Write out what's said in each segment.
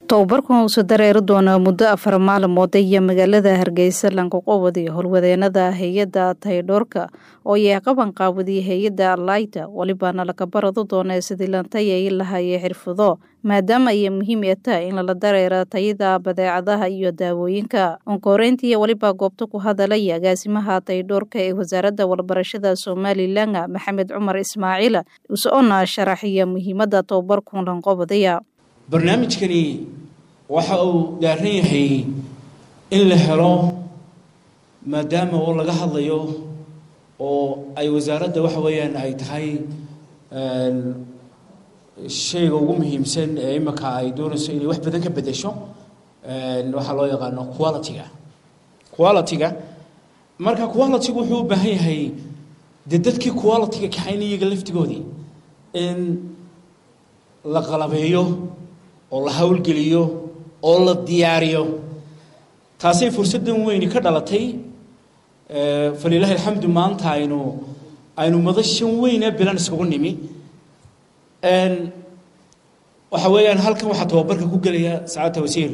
tobabarkan wuxuu dareeri doonaa muddo afar maalmood iyo magaalada hargeysa lankuqowadi howlwadeenada hay-adda taydhoorka oo yay qaban qaawadiya hay-adda alayta welibaana laga barado doona sidii lantayay lahaye xirfado maadaama ay muhiim ee tahay in lala dareera tayada badeecadaha iyo daawooyinka onkoreyntii weliba goobta ku hadalaya agaasimaha taydhoorka ee wasaaradda walbarashada somalilan maxamed cumar ismaaciil usoona sharaxiya muhiimada tobabarkan lanqobadaya barnaamijkani waxa uu daaran yahay in la helo maadaama oo laga hadlayo oo ay wasaaradda waxa weeyaan ay tahay shayga ugu muhiimsan ee imika ay doonayso inay wax badan ka bedesho waxaa loo yaqaano quality-ga quality-ga marka quality-gu wuxuu u baahan yahay dee dadkii quality-ga kaxayn iyaga laftigoodii in la qalabeeyo oo la howlgeliyo oo la diyaariyo taasay fursaddan weyni ka dhalatay falilaahi alxamdu maanta aynu aynu madashan weyne bilan iskugu nimi waxa weeyaan halkan waxaa tababarka ku gelaya sacaadta wasiir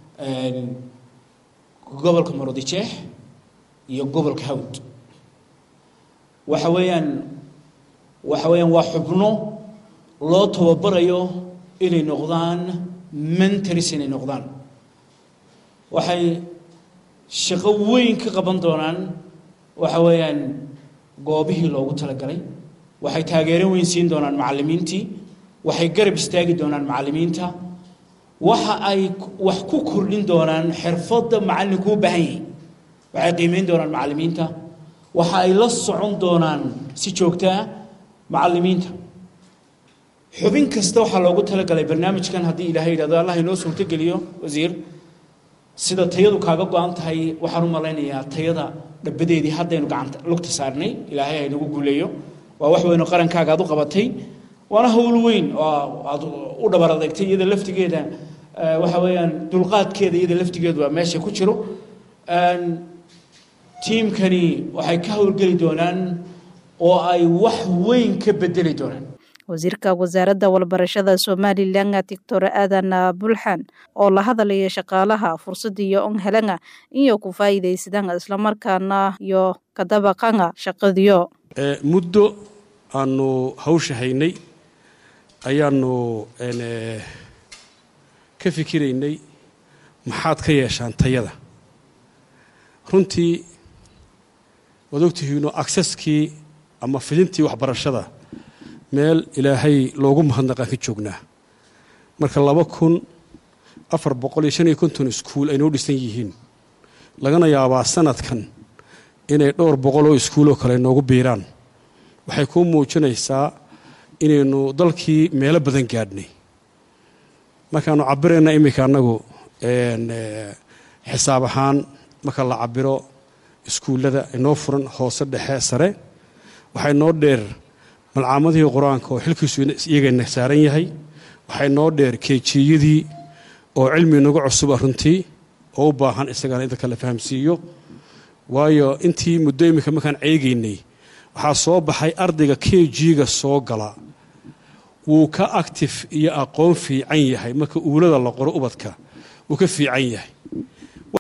gobolka marodijeex iyo gobolka hawd waxa weeyaan waxa weeyaan waa xubno loo tababarayo inay noqdaan mentors inay noqdaan waxay shaqo weyn ka qaban doonaan waxa weeyaan goobihii loogu talagalay waxay taageero weyn siin doonaan macallimiintii waxay garab istaagi doonaan macallimiinta waxa ay wax ku kordhin doonaan xirfadda macallinku u baahan yahay waxay qiimeyn doonaan macallimiinta waxa ay la socon doonaan si joogto ah macallimiinta xubin kasta waxaa loogu talagalay barnaamijkan haddii ilaahay yidhahdo allah inoo suurtogeliyo wasiir sida tayadu kaaga go-an tahay waxaan u malaynayaa tayada dhabadeedii haddaynu gacanta lugta saarnay ilaahay haynagu guuleeyo waa wax weynoo qarankaaga aad u qabatay waana howl weyn oo aad u dhabar adeegtay iyada laftigeeda waxa weeyaan dulqaadkeeda iyada laftigeedu waa meesha ku jiro tiimkani waxay ka howlgeli doonaan oo ay wax weyn ka bedeli doonaan wasiirka wasaaradda walbarashada somalilan doctor aadan bulxan oo la hadalaya shaqaalaha fursadiyo on helanga iyo ku faa'iidaysadaan islamarkaana iyo kadabaqanga shaqadiyo muddo aanu hawsha haynay ayaanu ka fikiraynay maxaad ka yeeshaan tayada runtii waad ogtihiino acsaskii ama fidintii waxbarashada meel ilaahay loogu mahadnaqaan ka joognaa marka laba kun afar boqol iyo shan iyo konton iskuul ay noo dhisan yihiin lagana yaabaa sanadkan inay dhowr boqol oo iskuuloo kale noogu biiraan waxay kuu muujinaysaa inaynu dalkii meelo badan gaadhnay markaanu cabirayna iminka annagu xisaab ahaan marka la cabiro iskuullada inoo furan hoose dhexe sare waxay noo dheer malcaamadihii qur-aanka oo xilkiisu iyagana saaran yahay waxay noo dheer keejiyadii oo cilmi nagu cusuba runtii oo u baahan isagana in dadka la fahamsiiyo waayo intii muddo iminka markaan ceegaynay waxaa soo baxay ardayga kejiga soo gala wuu ka actif iyo aqoon fiican yahay marka uulada la qoro ubadka wuu ka fiican yahay